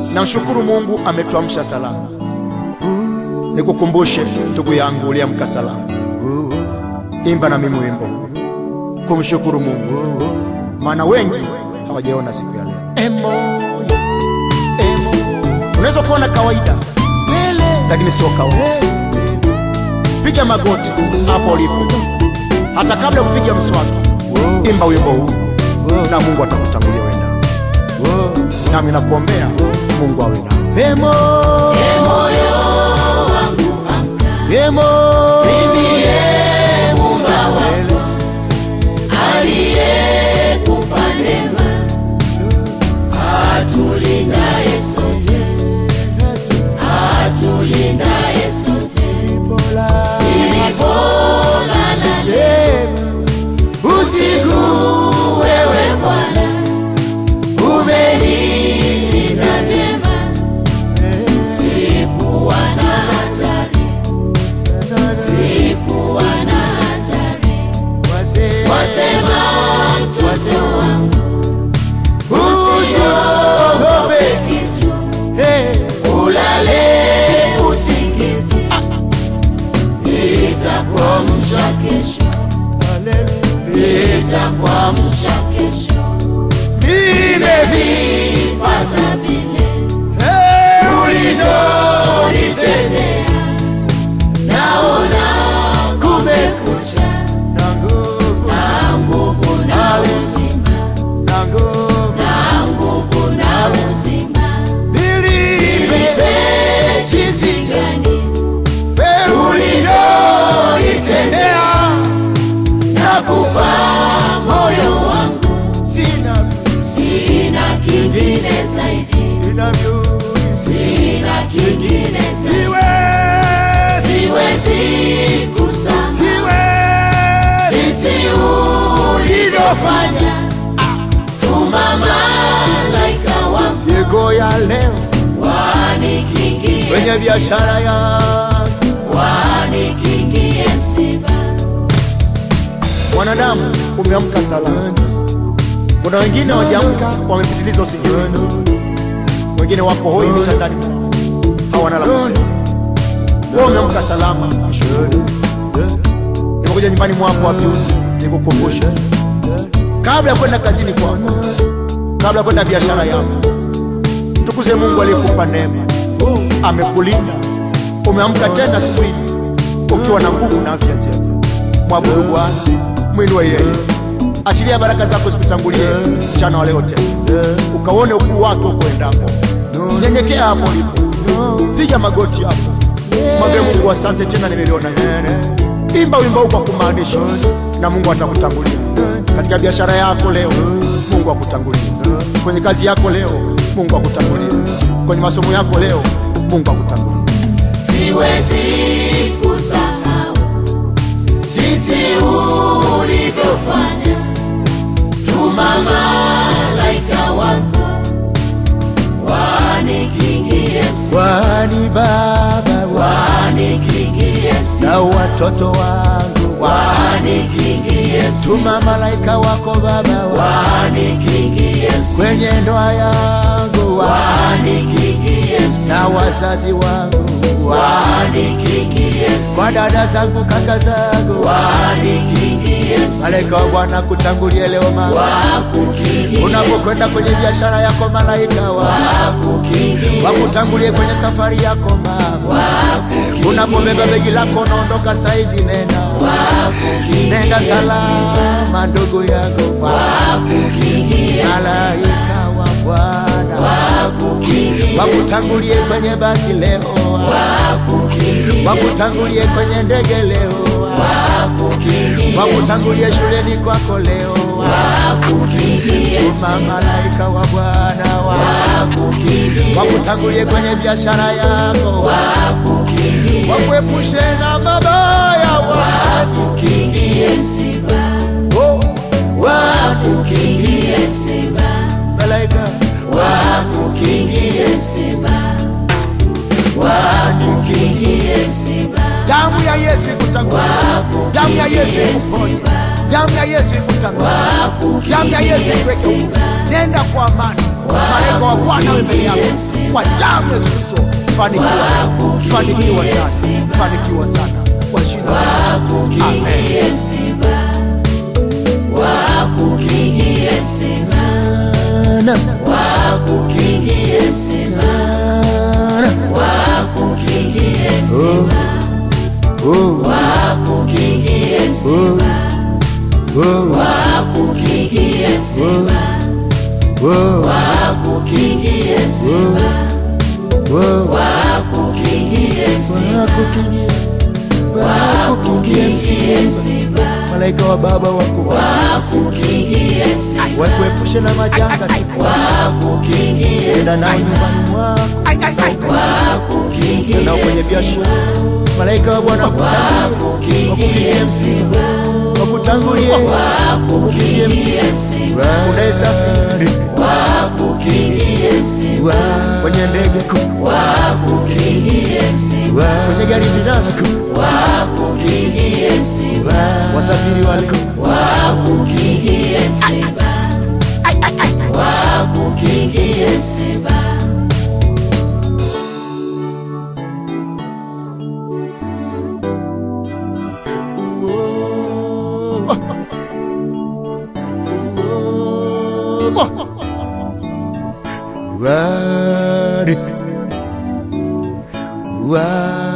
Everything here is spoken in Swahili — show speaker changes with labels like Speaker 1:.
Speaker 1: Namshukuru Mungu ametuamsha salama. Nikukumbushe ndugu yangu uliamka salama, imba na mimi wimbo kumshukuru Mungu, maana wengi hawajaona siku ya leo. Emo, emo. Unaweza kuona kawaida, lakini sio kawaida. Piga magoti hapo ulipo, hata kabla ya kupiga mswaki, imba wimbo huu na Mungu atakutangulia wenda, nami nakuombea Mungu awe nawe. Emo,
Speaker 2: moyo wangu amka,
Speaker 1: emo,
Speaker 2: mimie Muumba wako aliyekupa neema, atulindaye sote, atulindaye sote, ilipolala usiku, wewe Bwana umenilinda vyema, sikuwa na hatari, sikuwa na hatari. Wasema mtoto wangu usiogope kitu, ulale usingizi, itakuamsha kesho, itakuamsha kesho. Nimevipata vile ulivyonitendea, naona kumekucha na nguvu na uzima, na nguvu na uzima. Nipe jinsi gani ulivyonitendea, nakupa moyo wangu, sina kingine zaidi, sina kingine zaidi, siwezi kusahau jinsi ulivyofanya. Tuma malaika wangu
Speaker 1: siku ya leo
Speaker 2: wanikingie
Speaker 1: kwenye biashara yangu
Speaker 2: wanikingie msiba.
Speaker 1: Mwanadamu umeamka salama. Kuna wengine hawajaamka, wamepitiliza usingizini, wengine wako hoi vitandani mwao, hawana la kusema. Wewe umeamka salama, mshukuru. Nimekuja nyumbani mwako wapi, nikukumbushe kabla ya kwenda kazini kwako, kabla ya kwenda biashara yako, tukuze Mungu aliyekupa neema, amekulinda. Umeamka tena siku hii ukiwa na nguvu na afya njema. Mwabudu Bwana, mwinue yeye, achilia baraka zako zikutangulie mchana wa leo tena, ukaone ukuu wake uko endapo. Nyenyekea hapo ulipo, piga magoti hapo, mwambie Mungu asante, tena nimeliona hili. Imba wimbo huu kwa kumaanisha, na Mungu atakutangulia katika biashara yako leo. Mungu akutangulie kwenye kazi yako leo. Mungu akutangulie kwenye masomo yako leo. Mungu akutangulie.
Speaker 2: Siwezi kusahau jinsi ulivyofanya. Tuma malaika wako wanikingie msiba,
Speaker 1: Wani Baba
Speaker 2: wanikingie msiba,
Speaker 1: na watoto wangu
Speaker 2: wanikingie msiba,
Speaker 1: tuma malaika wako Baba
Speaker 2: wanikingie msiba,
Speaker 1: kwenye ndoa yangu
Speaker 2: wanikingie msiba,
Speaker 1: na wazazi wangu
Speaker 2: wanikingie msiba,
Speaker 1: kwa dada zangu kaka zangu
Speaker 2: wanikingie msiba,
Speaker 1: malaika wa Bwana kutangulie leo mama
Speaker 2: wakukingie
Speaker 1: unapokwenda kwenye biashara yako malaika wa
Speaker 2: wakukingie
Speaker 1: wakutangulie kwenye safari yako mama unapobeba begi lako unaondoka saizi nenda nenda salama ndugu yangu malaika wa Bwana wakutangulie kwenye basi leo wakutangulie kwenye ndege leo wakutangulie shuleni kwako leo tuma malaika wa Bwana wa wakutangulie kwenye biashara yako wakuepushe na mabaya wa
Speaker 2: wakukingie msiba,
Speaker 1: oh, wa
Speaker 2: wakukingie msiba,
Speaker 1: malaika
Speaker 2: wakukingie msiba, wakukingie msiba,
Speaker 1: damu ya Yesu ikutangulie damu ya Yesu ikuponye damu ya Yesu ikutangulie damu ya Yesu ikuweke huru. nenda kwa amani malaika wa Bwana awe mbele yako kwa damu ya Yesu Kristo. Fanikiwa, fanikiwa sana, fanikiwa sana kwa jina la Yesu. Amen.
Speaker 2: Wakukingie msiba, wakukingie msiba, wakukingie msiba, wakukingie msiba, wakukingie msiba, wakukingie msiba, wakukingie msiba, wakukingie msiba, wakukingie msiba,
Speaker 1: Malaika wa Baba wako
Speaker 2: wakukingie msiba,
Speaker 1: wakuepushe na majanga siku
Speaker 2: wakukingie
Speaker 1: enda nao nyumbani mwako
Speaker 2: wakukingie
Speaker 1: nao kwenye biashara. Malaika wa Bwana wakutangulie, wakukingie msiba, wakutangulie, wakukingie msiba, unayesafiri
Speaker 2: wakukingie msiba,
Speaker 1: kwenye ndege kuu,
Speaker 2: wakukingie msiba,
Speaker 1: kwenye gari binafsi,
Speaker 2: wakukingie msiba,
Speaker 1: wasafiri wale
Speaker 2: wakukingie msiba, wakukingie msiba.
Speaker 1: Run, run.